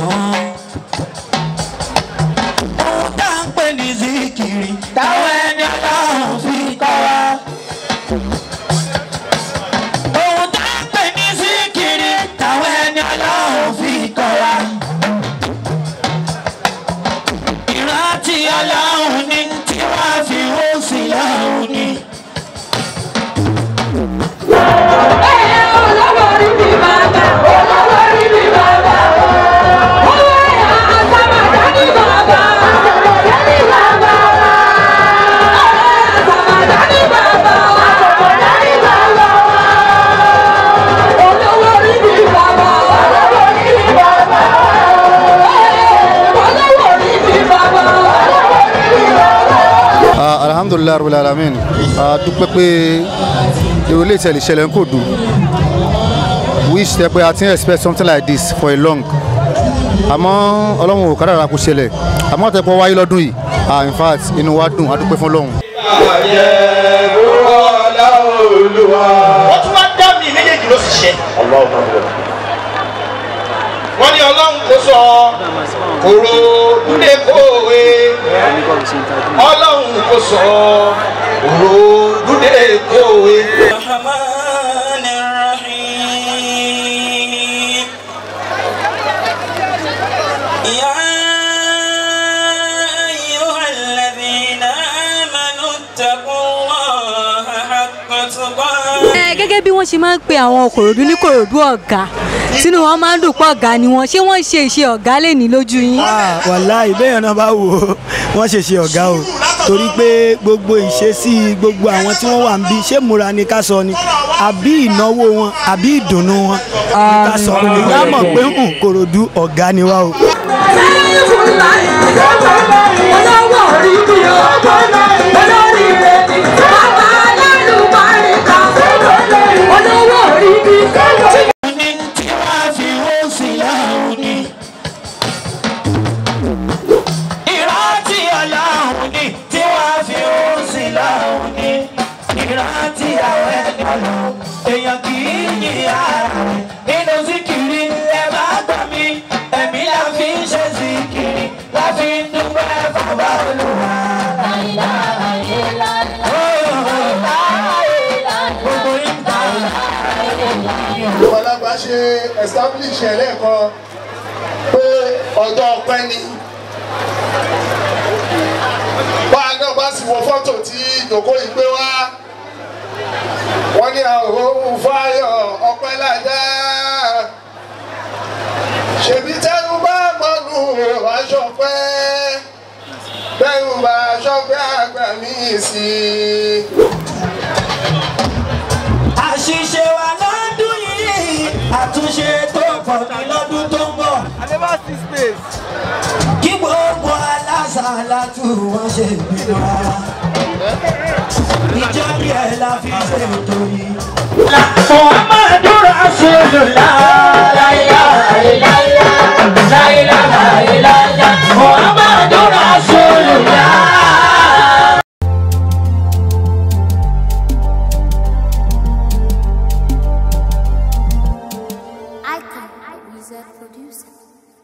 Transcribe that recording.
ohun tá à ń pè ní zikiri táwọn ẹni ọlọ́run fi kọ́ wa. ohun tá à ń pè ní zikiri táwọn ẹni ọlọ́run fi kọ́ wa. ìrántí ọlọ́run ní tí wọ́n fi hó sí lọ́run ní. Ah, alhamdulilayi rabil alamin a dúpẹ́ pé èrò ilé ìtẹ̀lẹ̀ ìṣẹ̀lẹ̀ ń kò dùn wish tẹ pé a ti ń expect something like this for a long àmọ́ ọlọ́run ò kádàrà kó ṣẹlẹ̀ àmọ́ tẹ pọ̀ wáyé lọ́dún yìí ah in fact inú wa dùn a dúpẹ́ fún ọlọ́run. wọ́n tún wá dá mi méjèèjì ló sì ṣe. wọ́n ní ọlọ́run kò sọ kòrò dúdé kòwe ọlọ́run kò sọ kòrò dúdé kòwe. الرحمن الرحيم يا أيها الذين آمنوا اتقوا الله حق تقاته ẹ gẹ́gẹ́ bí wọ́n ṣe máa ń pe àwọn kòròdú ní kòròdú ọ̀gá tínú wọn máa ń dùn pọ̀ ọ̀gá ni wọ́n ṣé wọ́n ṣe iṣẹ́ ọ̀gá lè ní lójú yín. Ah, wàláì bẹ́ẹ̀ náà bá wò ó wọ́n ṣe ṣe ọ̀gá o torí pé gbogbo ìṣesí gbogbo àwọn tí wọ́n wà ń bí ṣé múra ni ká sọ ni àbí ìnáwó wọn àbí ìdùnnú wọn ni ká sọ ìyá mọ̀ pé ń kòròdú ọ̀gá ni wá o. ní tí wọ́n fi hó sí lọ́run ní. ìrántí ọlọ́run ní tí wọ́n fi hó sí lọ́run ní. ìrántí àwọn ẹni ọlọ́run èèyàn kì í yí ara rẹ̀ nínú síkìrì ẹ bá gbà mí ẹ̀mí la fi ń ṣe síkìrì la fi ń dúpẹ́ bàbá olúwa. Gbogbo ìgbà ọlọ́gbà ṣe establish ẹ̀ lẹ́ẹ̀kan pé ọjọ́ ọpẹ́ ni bá a náà bá sì wọ fọ́tò tí ìjòkó yìí gbé wá wọ́n ní àhóhùn fáyọ̀ ọpẹ́ lájà ṣèbí tẹ́rù bá mọ́nù aṣọ pẹ́ tẹ́rù bá aṣọ pẹ́ àgbà mí sí i. àṣìṣe wa lọ́dún yìí àtúnṣe tó pọ̀ ní lọ́dún tó ń bọ̀. kí gbogbo alásàlátù wọn ṣe ìpinnu rárá. ìjọ bí ẹ la fi ṣe ètò yìí.